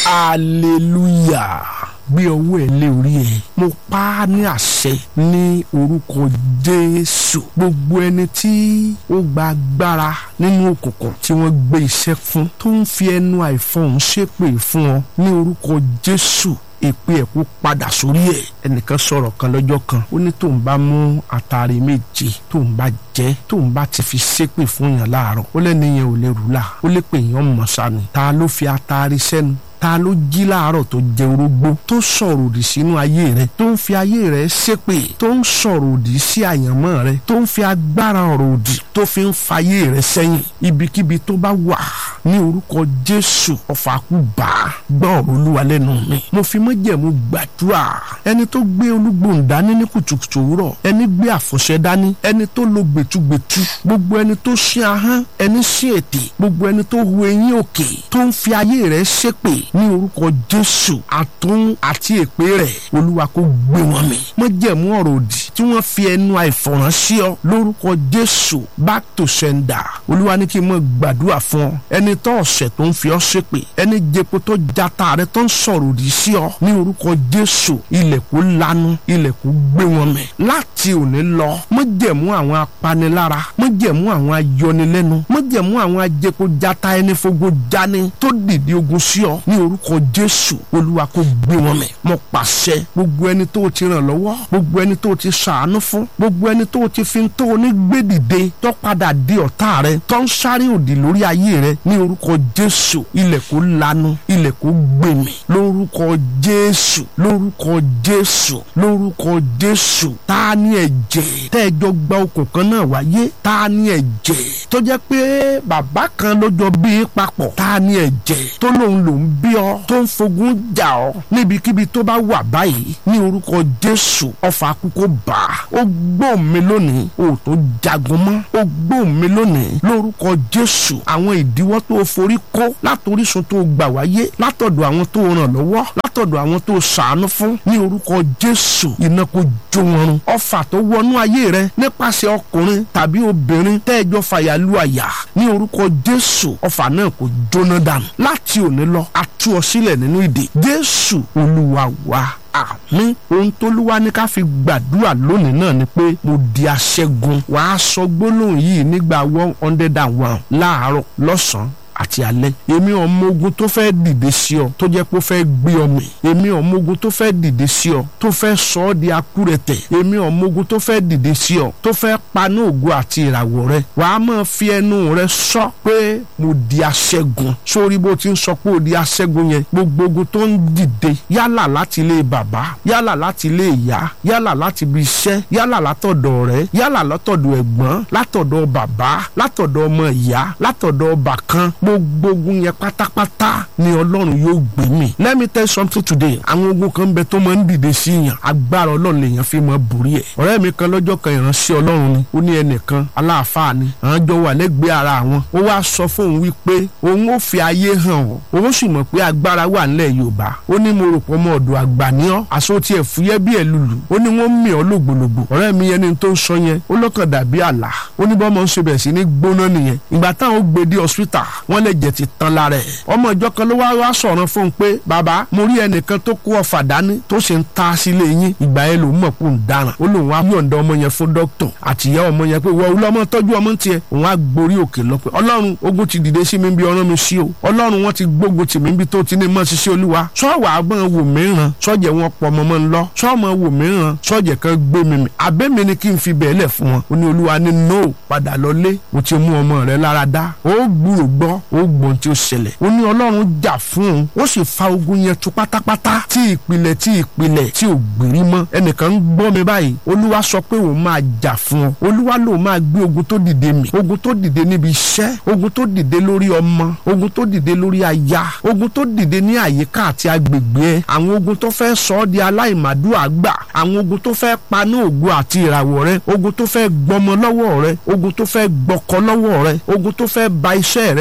hallelujah gbé ọwọ́ ẹ lé orí ẹ mo pa á ní àṣẹ ní orúkọ jésù gbogbo ẹni tí ó gba agbára nínú òkùnkùn tí wọ́n gbé iṣẹ́ fún tó ń fi ẹnu àìfọ̀hún ṣépè fún ọ ní orúkọ jésù èpè ẹ̀ kó padà sórí ẹ̀ ẹnìkan sọ̀rọ̀ kan lọ́jọ́ kan ó ní tóun bá mú àtàrí méje tóun bá jẹ́ tóun bá ti fi ṣépè fún yàn láàárọ̀ ó lẹ́ni yẹn ò lè rúlà ó lè pè yàn mọ̀ sani ta ló fi àtàrí sẹ́nu ta ló jí láàárọ̀ tó jẹ orógbó tó sọ̀rọ̀ òdì sínú ayé rẹ tó ń fi ayé rẹ ṣépè tó ń sọ̀rọ̀ òdì sí àyànmọ́ rẹ tó ń fi agbára ọ̀rọ̀ òdì tó fi ń fayé rẹ sẹ́yìn ibikíbi tó bá wà ní orúkọ jésù ọ̀fà kú bá gbọ́ ọ̀rọ̀ olúwa lẹ́nu mi mo fi májẹ̀mú gbàdúrà ẹni tó gbé olúgbòhùn dání ní kùtùkùtù òwúrọ̀ ẹni gbé àfọ̀ṣẹ dání ẹni tó lo gbẹ̀tugbẹ̀tu gbogbo ẹni tó ṣí ahọ́n ẹni ṣí ètè gbogbo ẹni tó hu eyín òkè tó ń fi ayé rẹ ṣépè ní orúkọ jésù àtún àti èpè rẹ̀ olúwa kó gbé wọn mì májẹ̀mú ọ̀rọ̀ òdì tí wọ́n fi ẹnu àìfọ̀ràn sí ọ lórúkọ jésù back to sender olúwa ní kí n mọ gbàdúrà fún ọ ẹni tó ọ̀sẹ̀ tó ń fi ọ ṣépè ẹni jẹpo tó jata rẹ tó ń sọ̀rọ̀ òdì sí ọ ní orúkọ jésù ilẹ̀ kó lanu ilẹ̀ kó gbé wọn mì láti òní lọ májẹ̀mú àwọn apanilára májẹ̀mú àwọn ayọnilẹ́nu májẹ̀mú àwọn ajẹpo jata ẹni fogo jani tó dìde ogun sí ọ ní orúkọ jésù olúwa kó gbé wọn mì mo pàṣẹ gbogbo ẹni tó ti ràn lọ́wọ́ gbogbo ẹni tó ti ṣàánú fún gbogbo ẹni tó ti fi tó ní gbèdìde tó padà di ọ̀tá rẹ tó ń sáré òdì lórí ayé rẹ ní orúkọ jésù ilẹ̀ kó lanu ilẹ̀ kó gbèmí lórúkọ jésù lórúkọ jésù lórúkọ jésù ta ni ẹ̀jẹ̀ tẹ́ẹ̀jọ gba okùn kan náà wáyé ta ni ẹ̀jẹ̀ tó jẹ́ pé bàbá kan ló jọ bí papọ̀ ta ni ẹ̀jẹ̀ tó lòun lòun bí ọ tó ń fogun jà ọ níbikíbi tó bá wà báyìí ní orúkọ jésù ọfà àkókò bá ó gbóhùn mi lónìí ó tó jagun mọ́ ó gbóhùn mi lónìí lórúkọ jésù àwọn ìdíwọ́ tó forí kó látòrísun tó gbà wáyé látọ̀dọ̀ àwọn tó ràn lọ́wọ́ látọ̀dọ̀ àwọn tó ṣàánú fún ní orúkọ jésù iná kó jó wọn run ọfà tó wọnú ayé rẹ nípasẹ̀ ọkùnrin tàbí obìnrin tẹ́ẹ̀jọ fàyàlú àyà ní orúkọ jésù ọfà náà kò jóná dànù láti òní lọ a tú ọ sílẹ̀ nínú ìdè jésù olúwa wa àmín ohun tólúwa ní ká fi gbàdúrà lónìí náà ni pé mo di aṣẹ́gun wàá sọ gbólóhùn yìí nígbà one hundred and one láàárọ̀ lọ́sàn-án àti alẹ́ èmi ọmọ ogun tó fẹ́ dìde sí ọ tó jẹ́ pé ó fẹ́ gbé ọ mì èmi ọmọ ogun tó fẹ́ dìde sí ọ tó fẹ́ sọ ọ́ di akúrẹ̀tẹ̀ èmi ọmọ ogun tó fẹ́ dìde sí ọ tó fẹ́ paná ògo àti ìràwọ̀ rẹ wàá máa fi ẹnu rẹ sọ pé mo di aṣẹ́gun sórí bó ti ń sọ pé o di aṣẹ́gun yẹn gbogbo ogun tó ń dìde yálà láti ilé bàbá yálà láti ilé ìyá yálà láti ibi iṣẹ́ yálà látọ̀dọ̀ rẹ yálà látọ̀dọ̀ ẹ̀gbọ́n látọ̀dọ̀ bàbá látọ̀dọ̀ ọmọ ìyá látọ̀dọ̀ bàkan gbogbo ogun yẹn pátápátá ni ọlọ́run yóò gbé mi. let me tell you something today àwọn ogun kan bẹ tó máa ń dìde sí yàn agbára ọlọ́run lèèyàn fi máa borí ẹ̀. ọ̀rẹ́ mi kan lọ́jọ́ kan ìránṣẹ́ ọlọ́run ni ó ní ẹnìkan aláàfáà ni àwọn jọ wà lẹ́gbẹ̀ẹ́ ara wọn ó wá sọ fóun wípé òun ó fi ayé hàn ọ́ òun sì mọ̀ pé agbára wà nílẹ̀ yorùbá ó ní mo rò pọ̀ ọmọ ọ̀dọ̀ àgbà ní ọ́ àṣọ tiẹ̀ fúyẹ́ bí ẹ̀ lùlù ó ní wọ́n mì ọ́ lògbòlògbò ọ̀rẹ́ mi yẹn ni tó ń sọ yẹn ó lọ́kàn dàbí àlá ó ní bọ́mọ ń ṣe bẹ̀ sí ní gbóná nìyẹn ìgbà táwọn ó gbé dé hospital wọ́n lè jẹ ti tán lára ẹ̀ ọmọ ìjọ kan ló wá wá sọ̀rọ̀ fún un pé bàbá mo rí ẹnìkan tó kó ọfà dání tó ṣe ń ta sílé yín ìgbà yẹn lòún mọ̀ pé òun dáràn ó lòun á yọ̀ǹda ọmọ yẹn fún dókítà àtìyá ọmọ yẹn pé wọ́n olú ọmọ tọ́jú ọmọ tiẹ̀ òun á gborí òkè lọ pé ọlọ́run ogun ti dìde sí mi bí ọ̀ràn mi sí o ọlọ́run wọn ti gbógun tì mí bí tó ti ní mọ́ ṣiṣẹ́ olúwa sọ́ọ̀wà àgbọn wò mìíràn sọ́ọ̀jẹ̀ wọn pọ̀ mọ́mọ́ ńlọ sọ́ọ̀mọ wò mìíràn sọ́ọ̀jẹ̀ kan gbé mi mi àbẹ́mi ni kí n fi bẹ̀ẹ́lẹ̀ fún wọn ó ní olúwa ní no padà lọlé mo ti mú ọmọ rẹ lára dá ó gbúrò gbọ́ ó gbọ́n tí ó ṣẹlẹ̀ ó ní ọlọ́run jà fún un ó sì fa ogun yẹn tu pátápátá tí ìpìlẹ̀ tí ìpìlẹ̀ tí ò gbèrí mọ́ ẹnìkan ń gbọ́ mi báyìí olúwa sọ pé òun máa jà fún ọ olúwa lòun máa gbé ogun tó dìde mì ogun tó dìde níbi iṣẹ́ ogun tó dìde lórí ọmọ ogun tó dìde lórí aya ogun tó dìde ní àyíká àti agbègbè ẹ àwọn ogun tó fẹ́ sọ ọ́ di aláìmàdúrà gbà àwọn ogun tó fẹ́ paná ògo àti ìràwọ̀ rẹ ogun tó fẹ́ gbọmọ lọ́wọ́ rẹ ogun tó fẹ́ gbọkọ lọ́wọ́ rẹ ogun tó fẹ́ ba iṣẹ́ rẹ jẹ́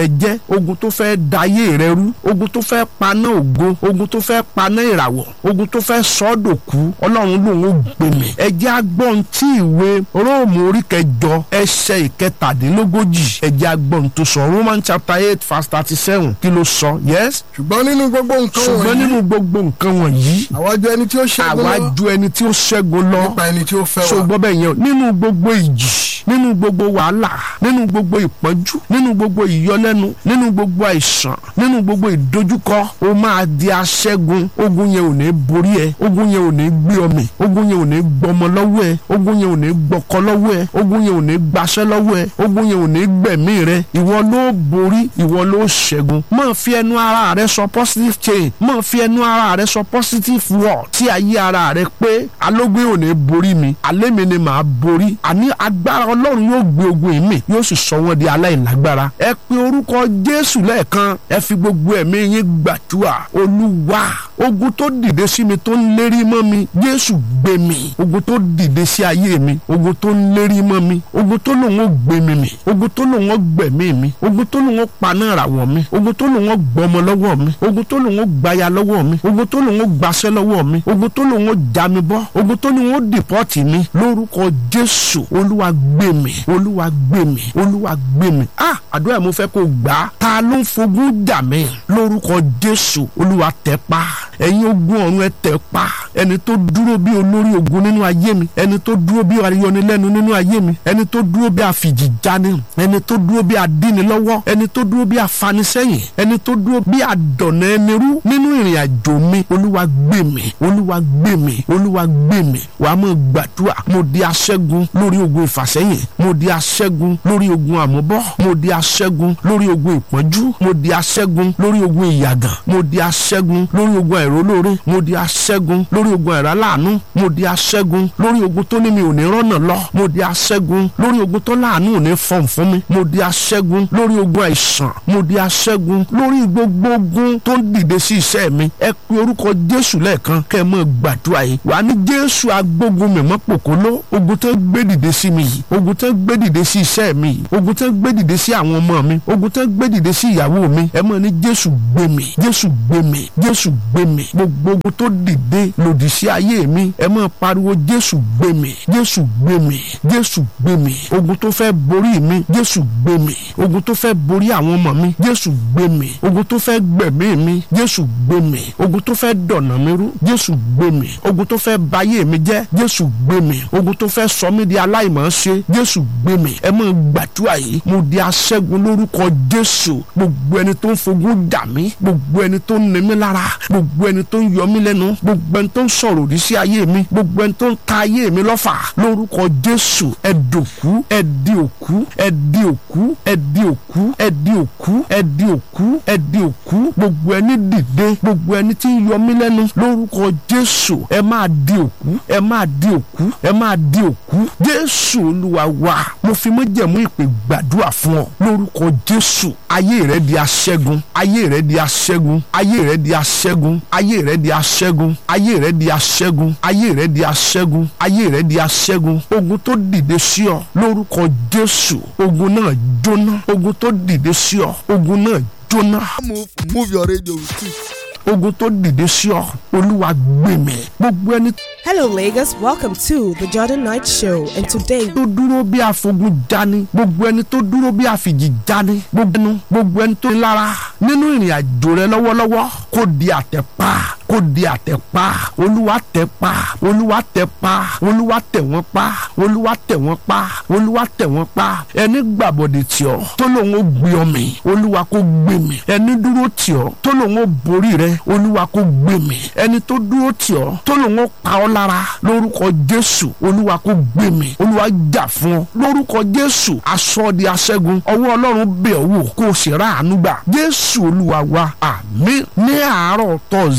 ogun tó fẹ́ dayé rẹ rú ogun tó fẹ́ paná ògo ogun tó fẹ́ paná ìràwọ̀ ogun tó fẹ́ sọ́dọ̀kú ọlọ́run lòun ó gbèmí ẹ jẹ́ agbọ́n tí ìwé róòmù orí kẹjọ ẹsẹ̀ ìkẹtàdínlógójì ẹ jẹ́ agbọ́n tó sọ roman chapter eight verse thirty seven kí ló sọ yes ṣùgbọ́n nínú gbogbo nǹkan ṣùgbọ́n wọ̀nyí nínú gbogbo nǹkan wọ̀nyí àwa jẹ́ ẹni tí ó ṣẹ́gun àwa lọ ju ẹni tí ó ṣẹ́gun lọ nípa ẹni tí ó fẹ́ wa ṣùgbọ́n bẹ́ẹ̀ yẹn o, nínú gbogbo ìjì nínú gbogbo wàhálà nínú gbogbo ìpọ́njú nínú gbogbo ìyọlẹ́nu nínú gbogbo àìsàn nínú gbogbo ìdojúkọ o máa di aṣẹ́gun ogun yẹn ò ní borí ẹ ogun yẹn ò ní gbé ọmọ ogun yẹn ò ní gbọmọ lọ́wọ́ ẹ ogun yẹn ò ní gbọkọ lọ́wọ́ ẹ ogun yẹn ò ní gbaṣẹ́ lọ́wọ́ ẹ ogun yẹn ò ní gbẹ̀mí rẹ ìwọ ló borí ìwọ ló ṣẹ́gun máa fi ẹnu ara rẹ sọ positive change máa fi ẹnu ara rẹ sọ positive word tí ayé ara rẹ pé alógbé ò ní borí mi alẹ́ mi ni màá borí àní agbára ọlọ́run yóò gbé ogun yìí mì yóò sì sọ wọ́n di aláìlágbára ẹ pe orúkọ jésù lẹ́ẹ̀kan ẹ fi gbogbo ẹ̀mí yín gbàdúrà olúwa ogun tó dìde sí mi tó ń lérí mọ́ mi jésù gbé mi ogun tó dìde sí ayé mi ogun tó ń lérí mọ́ mi ogun tó lòun ó gbé mi mì ogun tó lòun ó gbẹ̀mí mi ogun tó lòun ó paná ìràwọ̀ mi ogun tó lòun ó gbọmọ lọ́wọ́ mi ogun tó lòun ó gbaya lọ́wọ́ mi ogun tó lòun ó gbaṣẹ́ lọ́wọ́ mi ogun tó lòun ó já mi bọ́ ogun tó lòun ó dìpọ́tì mi lórúkọ jésù olúwa gbé mi olúwa gbé mi olúwa gbé mi ah àdúrà mo fẹ́ kó gbà á ta ló ń fogún jà mí lórúkọ jésù olúwa tẹ̀ pa ẹ̀yin ogun ọ̀run ẹ tẹ̀ pa ẹni tó dúró bí olórí ogun nínú ayé mi ẹni tó dúró bí ayọnilẹ́nu nínú ayé mi ẹni tó dúró bí àfìjìjáni ẹni tó dúró bí adínilọ́wọ́ ẹni tó dúró bí afanisẹ́yìn ẹni tó dúró bí àdọ̀nà ẹni rú nínú ìrìn àjò mi olúwa gbé mi olúwa gbé mi olúwa gbé mi wàá mọ̀ gbàdúrà mo di aṣẹ́gun lórí ogun ìfàsẹ́yìn mo di aṣẹ́gun lórí ogun àmúbọ́ mo di aṣẹ́gun lórí ogun ìpọ́njú mo di aṣẹ́gun lórí ogun ìyàgàn mo di aṣẹ́gun lórí ogun àìrólóore mo di aṣẹ́gun lórí ogun àìráláàánú mo di aṣẹ́gun lórí ogun tó ní mi ò ní rọ́nà lọ mo di aṣẹ́gun lórí ogun tó láàánú ò ní fọ̀n fún mi mo di aṣẹ́gun lórí ogun àìsàn mo di aṣẹ́gun lórí gbogbo ogun tó ń dìde sí iṣẹ́ mi ẹ pe orúkọ jésù lẹ́ẹ̀kan kẹ́ ẹ mọ̀ gbàdúrà yìí wà ní jésù agbógun mi mọ́ pòkóló ogun tó ń gbé dìde sí mi yìí ogun tó ń gbé dìde sí iṣẹ́ mi yìí ogun tó ń gbé dìde sí àwọn ọmọ mi ogun tó ń gbé dìde sí ìyàwó mi ẹ mọ̀ ní jésù gbé mi jésù gbé mi jésù gbé mi gbogbo ogun tó dìde lòdì sí ayé mi ẹ mọ̀ pariwo jésù gbé mi jésù gbé mi jésù gbé mi ogun tó fẹ́ borí mi jésù gbé mi ogun tó fẹ́ borí àwọn ọmọ mi jésù gbé mi ogun tó fẹ́ gbẹ̀mí mi jésù gbé mi ogun tó fẹ́ dọ̀nà mi rú jésù gbé mi ogun tó fẹ́ bayé mi jẹ́ jésù gbé mi ogun tó fẹ́ sọ mí di aláìmọ̀ ṣe jésù gbé mi ẹ mọ̀ gbàdúrà yìí mo di aṣẹ́gun lórúkọ jésù gbogbo ẹni tó ń fogun dà mí gbogbo ẹni tó ń ní mi lára gbogbo ẹni tó ń yọ mí lẹ́nu gbogbo ẹni tó ń sọ̀rọ̀ òdì sí ayé mi gbogbo ẹni tó ń ta ayé mi lọ́fà lórúkọ jésù ẹ dòkú ẹ di òkú ẹ di òkú ẹ di òkú ẹ di òkú ẹ di òkú ẹ di òkú gbogbo ẹni dìde gbogbo ẹni tí ń yọ mí lẹ́nu lórúkọ jésù ẹ máa di òkú ẹ máa di òkú ẹ máa di òkú jésù olúwa wa mo fi májẹ̀mú ìpè gbàdúrà fún ọ lórúkọ jésù ayé rẹ di aṣẹ́gun ayé rẹ di aṣẹ́gun ayé rẹ di aṣẹ́gun ayé rẹ di aṣẹ́gun ayé rẹ di aṣẹ́gun ayé rẹ di aṣẹ́gun ayé rẹ di aṣẹ́gun ogun tó dìde sí ọ lórúkọ jésù ogun náà jóná ogun tó dìde sí ọ ogun náà jóná move move your radio with it. ogun tó dìde sí ọ olúwa gbèmí gbogbo ẹni Hello, Lagos. Welcome to the Jordan Night Show, and today tó dúró bí afogun jani gbogbo ẹni tó dúró bí àfìjì jani gbogbo ẹnu gbogbo ẹni tó ní lára nínú ìrìn àjò rẹ lọ́wọ́lọ́wọ́ kó di àtẹ̀pá kó di àtẹ̀pá olúwa tẹ̀ pa olúwa tẹ̀ pa olúwa tẹ̀ wọ́n pa olúwa tẹ̀ wọ́n pa olúwa tẹ̀ wọ́n pa ẹni gbàbọ̀dẹ̀ tì ọ́ tó lòun ó gbé ọ mì olúwa kó gbé mi ẹni dúró tì ọ́ tó lòun ó borí rẹ olúwa kó gbé mi ẹni tó dúró tì ọ́ tó lòun ó pa ọ́ lára lórúkọ jésù olúwa kó gbé mi olúwa jà fún ọ lórúkọ jésù aṣọ di aṣẹ́gun ọwọ́ ọlọ́run bẹ̀ ọ́ wò kó o sì rà àánú gbà jésù olúwa wa àmín ní àárọ̀ tọ́sídẹ̀ẹ́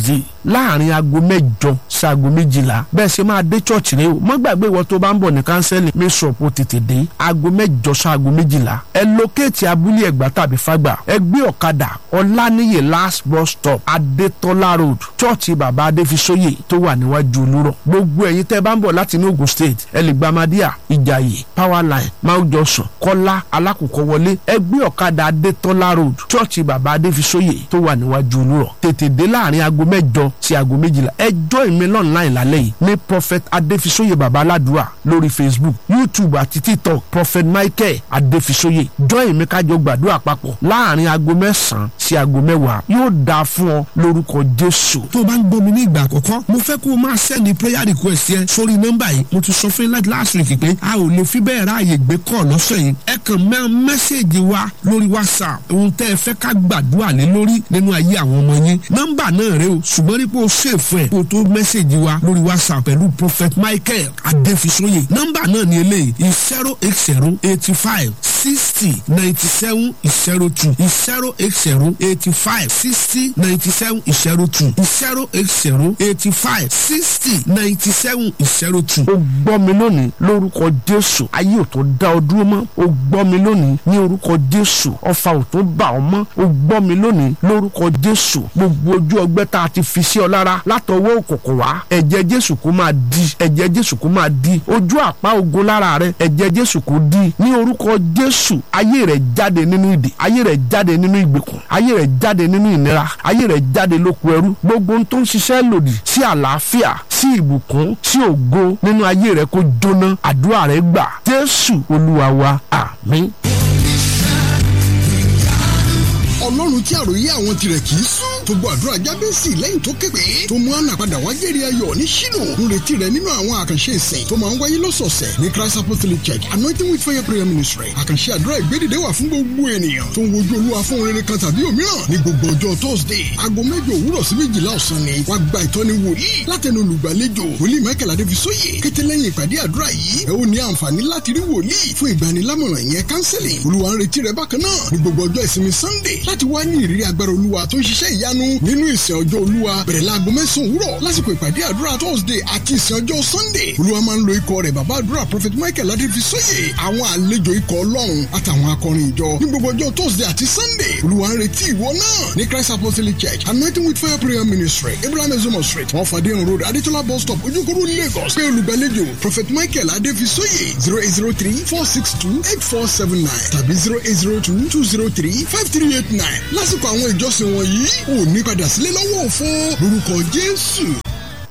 láàrin aago mẹ́jọ sí aago méjìlá bẹ́ẹ̀ ṣe máa dé church rẹ o mọ́ gbàgbé ìwọ tó bá ń bọ̀ ní kánsẹ́lì mẹ́sọ̀pọ̀ tètè dé aago mẹ́jọ sí aago méjìlá ẹ lókèétì abúlé ẹ̀gbá tàbí fàgbà ẹ gbé ọ̀kadà ọ̀lànìyè last bus stop adétọ́lá road church bàbá adéfisóyè tó wà níwájú olúrọ̀ gbogbo ẹ̀yin tẹ́ bá ń bọ̀ láti ní ogun state ẹ lè gba amadíà ìjàyè powerline mount johnson kọ́lá alákòókò wọlé ẹ gbé ọ̀kadà adétọ́lá road church bàbá adéfisóyè tó wà níwájú olúrọ̀ tètè dé láàrin aago mẹ́jọ sí aago méjìlá ẹ join mi online lálẹ́ yìí ní prophet adéfisóyè bàbá aládùúrà lórí facebook youtube àti tiktok prophet michael adéfisóyè join mi kájọ gbàdúrà papọ̀ láàrin aago mẹ́sàn-án sí aago mẹ́wàá yóò dáa fún ọ lórúkọ jésù. tó o bá ń gbọ́ mi ní ìgbà àkọ́kọ́ mo fẹ́ kó o máa sẹ́ni prayer request yẹn sórí nọ́mbà yìí mo ti sọ fún yín láti last week pé a ò lè fi bẹ́ẹ̀ ráàyè gbé kọ́ lọ́sẹ̀ yìí ẹ kàn mẹ́ mẹ́sẹ̀gì wa lórí whatsapp ohun tẹ́ ẹ fẹ́ ká gbàdúrà lé lórí nínú ayé àwọn ọmọ yín nọ́mbà náà rẹ o ṣùgbọ́n nípa o ṣèfù ẹ̀ kó o tó mẹ́sẹ̀gì wa lórí whatsapp pẹ̀lú prophet michael adéfisóyè nọ́mbà náà ni eléyìí zero eight zero eighty five sixty ninety seven zero two zero eight zero eighty five sixty ninety seven zero two zero eight zero eighty five sixty ninety seven zero two. o gbọ́ mi lónìí lórúkọ jésù ayé ò tó dá ọ dúró mọ́ o gbọ́ mi lónìí ní orúkọ jésù ọfà ò tó bà ọ mọ́ o gbọ́ mi lónìí lórúkọ jésù gbogbo ojú ọgbẹ́ tá a ti fi sí ọ lára látọwọ́ òkùnkùn wá ẹ̀jẹ̀ jésù kó máa di ẹ̀jẹ̀ jésù kó máa di ojú àpá ogun lára rẹ ẹ̀jẹ̀ jésù kó di ní orúkọ jésù ayé rẹ jáde nínú ìdè ayé rẹ jáde nínú ìgbèkùn ayé rẹ jáde nínú ìnira ayé rẹ jáde lóko ẹrú gbogbo ohun tó ń ṣiṣẹ́ lòdì sí àlàáfíà sí ìbùkún sí ògo nínú ayé rẹ kó jóná àdúrà rẹ gbà jésù olúwa wa àmín. ọlọ́run tí àròyé àwọn tirẹ̀ kì í sùn tó gbọ́ àdúrà jábẹ́sì lẹ́yìn tó képe tó mú àná padà wá jẹ́rìí ayọ̀ ní ṣínú ń retí rẹ̀ nínú àwọn àkànṣe ìsìn tó máa ń wáyé lọ́sọ̀ọ̀sẹ̀ ní christ apostolic church anointing with fire prayer ministry àkànṣe àdúrà ìgbédìde wà fún gbogbo ènìyàn tó ń wojú olúwa fún rere kan tàbí òmíràn ní gbogbo ọjọ́ thursday aago mẹ́jọ òwúrọ̀ sí méjìlá ọ̀sán ni wàá gba ìtọ́ni wòlíì látẹnu olùgbàlejò wòlíì michael adébísóyè kété lẹ́yìn ìpàdé àdúrà yìí ẹ ó ní àǹfààní láti rí wòlíì fún ìgbanilámọ̀ràn ìyẹn counseling olúwa ń retí rẹ bákan náà ní gbogbo ọjọ́ ìsinmi sunday láti wá ní ìrírí agbára olúwa tó ń ṣiṣẹ́ ìyanu nínú ìsìn ọjọ́ olúwa bẹ̀rẹ̀ láago mẹ́sàn-án òwúrọ̀ lásìkò ìpàdé àdúrà thursday àti ìsìn ọjọ́ sunday olúwa máa ń lo ikọ̀ rẹ̀ bàbá àdúrà prophet michael adéfisóyè àwọn àlejò ikọ̀ ọlọ́run àtàwọn akọrin ìjọ ní gbogbo ọjọ́ thursday àti sunday olúwa ń retí ìwọ náà ní christ apostolic church anointing with fire prayer ministry abraham ezomo street wọn fàdé road adétọ́lá bus stop ojúkòrò lagos pé olùgbàlejò prophet michael adéfisóyè zero eight zero three four six two eight four seven nine tàbí zero eight zero two two zero three five three eight nine lásìkò àwọn ìjọsìn wọ̀nyí ò ní padà sílé lọ́wọ́ òfo lórúkọ jésù.